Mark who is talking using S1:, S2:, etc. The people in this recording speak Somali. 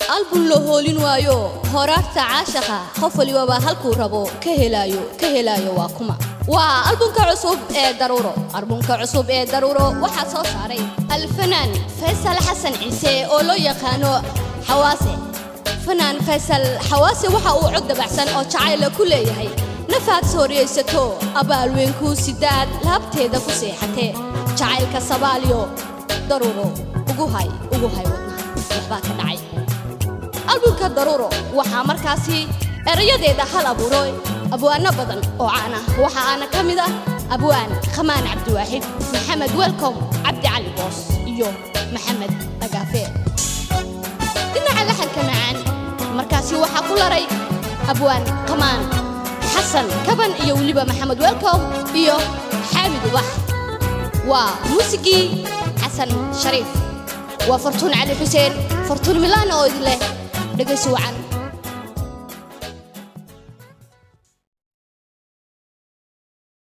S1: albun la hoolin waayo horaarta caashaqa qof walibaba halkuu rabo ka helaayo ka helaayo waa kuma waa albunka cusub ee daruuro albunka cusub ee daruuro waxaa soo saaray alfanaan faysal xasan ciise oo loo yaqaano xawaase fanaan faysal xawaase waxa uu cod dabacsan oo jacayla ku leeyahay nafaad sooriyaysato abaalweynkuu sidaad laabteeda ku seexatee jacaylka sabaaliyo daruuro ugu hay ugu hay wadnaha waxbaa ka dhacay albumka daruuro waxaa markaasi erayadeeda hal abuuray abwaano badan oo caan ah waxa aana ka mid ah abwaan khamaan cabdiwaaxid maxamed welcom cabdi cali boos iyo maxamed agaafe dhinaca laxanka macaan markaasi waxaa ku laray abwaan khamaan xasan kaban iyo weliba maxamed welcom iyo xaamid ubax waa muusigii xasan shariif waa fartuun cali xuseen fartuun milaan oo idin leh dhegaysi wacan